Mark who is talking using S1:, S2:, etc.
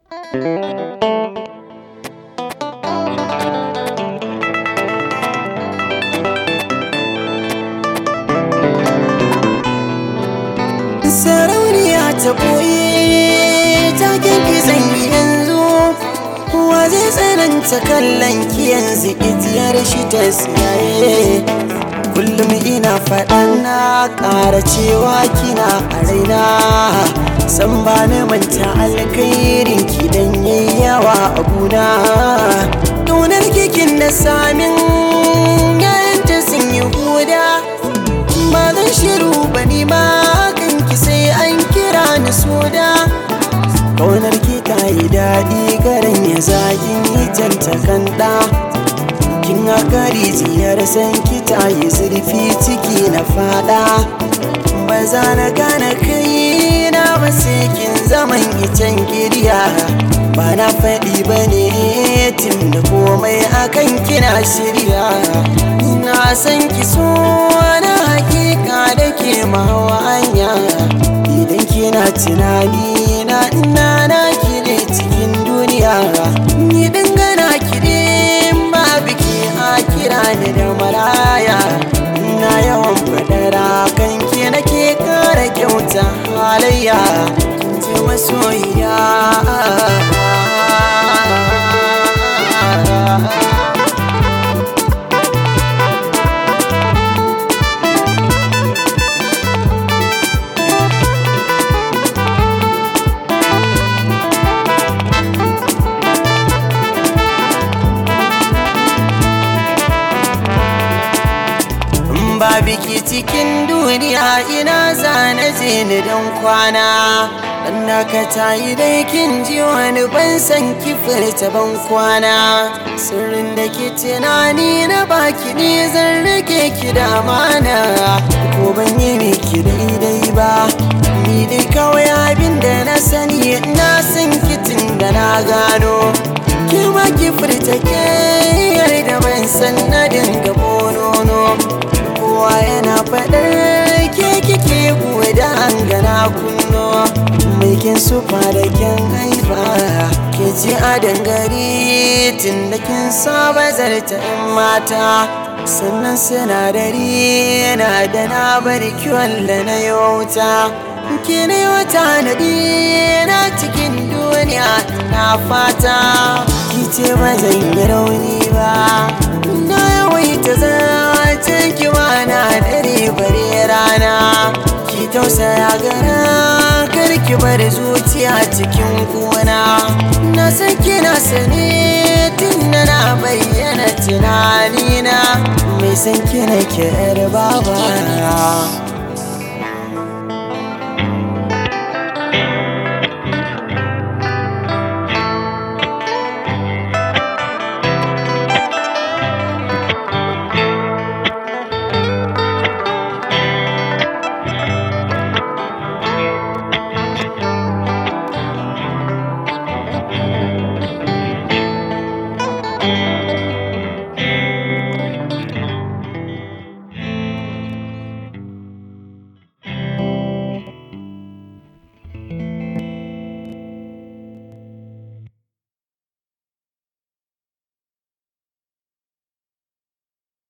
S1: sarauniya ta boye ta kirki zanyi yanzu wa zai tsananta kallon ki yanzu itiyar shi ta siyaye kullum ina faɗan na ƙara cewa kina a raina san ba ni manta alkhairin ki dan yawa a guna ƙaunar kikin da samin yayanta sun yi huda ba zan shiru ba ni ma kanki sai an kira ni soda ƙaunar ki ta yi daɗi garin ya zagin yi janta kanda kin haka rijiyar san ki ta yi zurfi ciki na fada ba za na gane kai na ba sai kin zaman icen kirya ba na faɗi ba ne tun da komai akan kina shirya na san ki so na hakika da ke mawa hanya idan kina tunani na ina na kire cikin duniya ni dangana kire ba biki a kira ni da maraya ina yawan fadara kan ki nake kara kyauta halayya ce masoyiya ba biki cikin duniya ina zane je ni don kwana dan naka tayi dai kin ji wani ban san ki furta ban kwana sirrin da ke tunani na baki ne zan rike ki da amana ko ban yi miki daidai ba ni dai kawai abin da na sani na san kitin da na gano ki ma ki furta ke da ban san na dinga bonono kowa yana faɗar ke kike kuwa da hangana kunno mai kin sufa da kin haifa ke ci a dangare tun da kin saba zarta in mata sannan sinadari yana da na bari kiwon da na yauta ke ne wata nadi na cikin duniya na fata ki ce ba zan yi rauni ba na yawaita zace ki na dare bare rana ki tausaya gara kar ki bar zuciya cikin kuna na san kina sane tun da na bayyana tunanina mai san kina ki yar baba